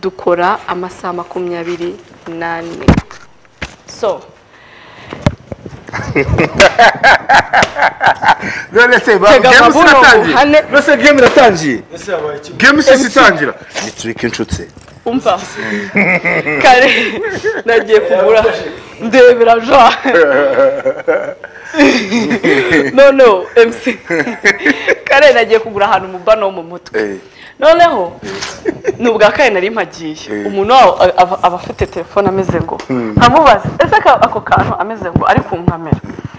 dukora amasaha makumyabiri n'ane so none se ba- Tega game amabuno iratangiye muhane. none se game iratangiye game isese MC. itangira ni turike inshuti umva kare nagiye kugura ndebera jwa no no mc kare nagiye kugura ahantu mu bano wo mu mutwe Eh. noneho ni ubwa kare nari mpagiye umuntu waho a- aba- aba afite telefone ameze ngo nkamubaza ese aka- ako kantu ameze ngo ari kunkamera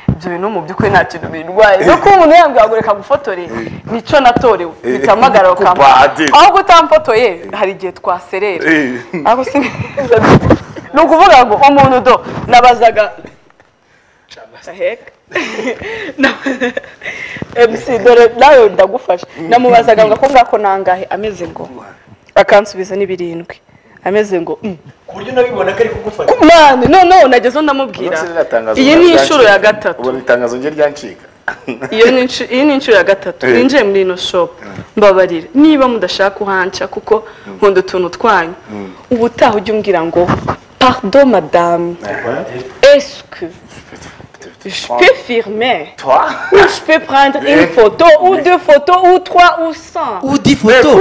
ibyo bintu mu by'ukuri nta kintu bindwaye no kuba umuntu yambwira ngo reka ngufotore nicyo natorewe bitamagara Eh. Kubadi. aho gutamfotoye hari igihe twaserera Eh. ariko si ni ukuvuga ngo umuntu do nabazaga aheka mc dore nawe ndagufasha namubazaga ngo ako ngako nangahe ameze ngo akansubiza n'ibirindwi ameze ngo "Mm." ku buryo unabibona ko ari kugufata mwana noneho nagezeho ndamubwira iyi ni inshuro ya gatatu ubona itangazo rye ryancika iyo ni inshuro- iyi ni inshuro ya gatatu Eh. ninjiye muri ino shopu mbabarira niba mudashaka uhanca kuko nkunda utuntu twanyu ubutaha ujya umbwira ngo pardo madamu esike je peux firmer Toi? ou je peux prendre une photo ou deux photos ou trois ou cent udi foto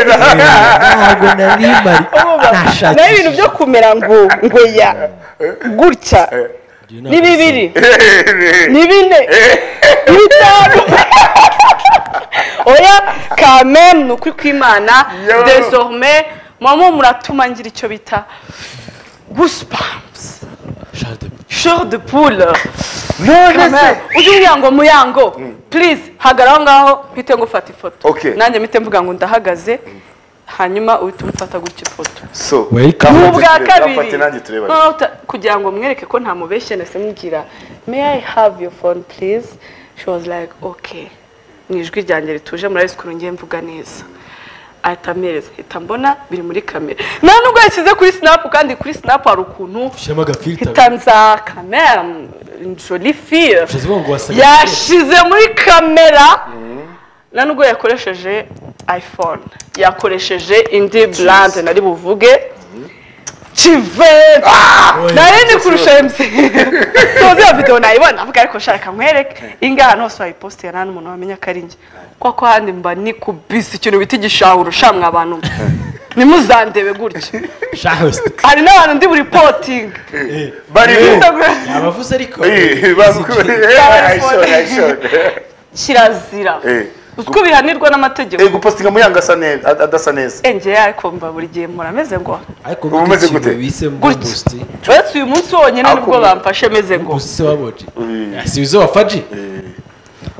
ntabwo nari mari naho ibintu byo kumera ngo ngo ya gutya ni bibiri ni bine ni bitanu oya kameme ni ukuri kw'imana Yo. desorme mama muratuma ngira icyo bita goosebumps shore de poule none se Kameme, ujye umbwira ngo muyango please hagara aho ngaho mpite ngufata ifoto Okay. nanjye mpite mvuga ngo ndahagaze hanyuma uhite umufata gutya ifoto so Welcome. kamwe ubwa turebe, kamfate kabiri nanjye tureba No, uta- kugira ngo mwereke ko nta mubeshye nahise mubwira may i have your phone please she was like okay mu ijwi ryanjye rituje murabizi ukuntu ngiye mvuga neza ahita ampereza hita mbona biri muri kamera nta nubwo yashyize kuri sinapu kandi kuri sinapu hari ukuntu ushyiramo agafilita hita nza kamera joli fiye ushize ngo wasaga yashize muri kamera nta nubwo yakoresheje iphone yakoresheje indi burande nari buvuge kive nari ndi kurusha mc tuzi iyo videwo nayibona avuga ariko nshaka nkwereke iyi ngiyi ahantu hose wayipositira nta n'umuntu wamenya ko ari njye kuko ahandi mba ni ku bisi ikintu bita igishahuro shamwe abantu mwe. ntimuzandebe gutya shahosite hari n'abantu ndi buri potingi bari Instagram. yabavuze ariko Eh, bari- Eh, ayishore, ayishore. kirazira Eh. uko bihanirwa n'amategeko Eh, gupostinga muyanga asa neza ad- adasa neza enge ariko mba buri gihe mpora meze ngo ariko Ubu umeze ikintu gute? bise Gutya. mbumbusti uretse uyu munsi wonyine Ako- nibwo bamfashe meze ngo mbumbusti se waboji yasibize wa faji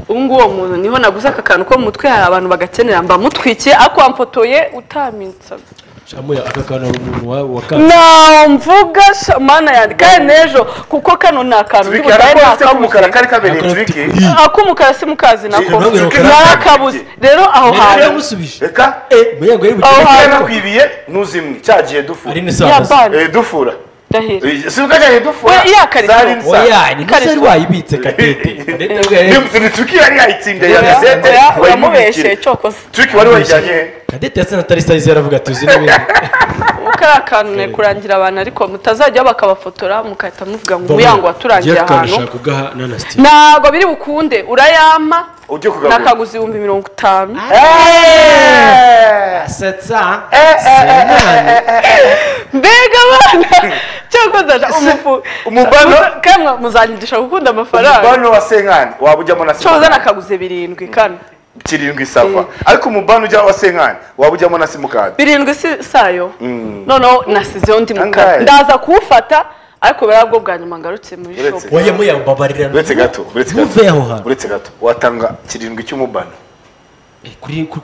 ubu nguwo muntu niho naguze aka kantu ko mu mutwe hari abantu bagakenera mba mutwikiye ariko wamfotoye utaminsaga shamuya aka kantu ari umuntu wa wa kanzu namvuga sha- mana yanjye kandi n'ejo kuko kano ni akantu ndi turike budahera arakora afite nakabuze k'umukara kari kabereye Akora afite turike ak'umukara si mukazi nako Ntabwo yari umukara. narakabuze rero aho yari hantu yamusubije reka muyango yari Aho bukeye hantu. yarakwibiye ntuzimwe cyagiye dufura ari ya n'isandazi bani Eh, dufura ndahira Eh, si ubwo cyagiye dufura We, yakarizo. zari nsa oya ni nose Karisu. yari wayibitse kadete kadete yari yari- Ni- ni turike yari yayitsindiye Oya, yagazete oya, uramubeshye wayimubikira cyokoze turike wari wayijyanye he kadete yasa na tarisayizi yaravuga tuzi n'ibindi ubu kari akantu ni kurangira abantu ariko mutazajyaho bakabafotora mugahita muvuga ngo umuyango waturangiye ahantu ushaka ugaha nanasiti ntabwo biri bukunde urayampa ujye kugagura nakaguze ibihumbi mirongo itanu asetsa mbega abana cyangwa ndaje umufu umubano? Muza- kamwe muzanyigisha gukunda amafaranga umubano wa senkani waba ujyamo na cyoza simukadi nakaguze birindwi kane kirindwi sava ariko umubano ujya wa senkani waba ujyamo na simukadi birindwi si sayo noneho nasizeho undi mukara Angahe? ndaza kuwufata ariko buriya bwo bwa nyuma ngarutse muri Uretse. shopu oya muyambabarira uretse gato uretse gato Ntuve aho hantu. uretse gato watanga kirindwi cy'umubano Eh, kuri kuri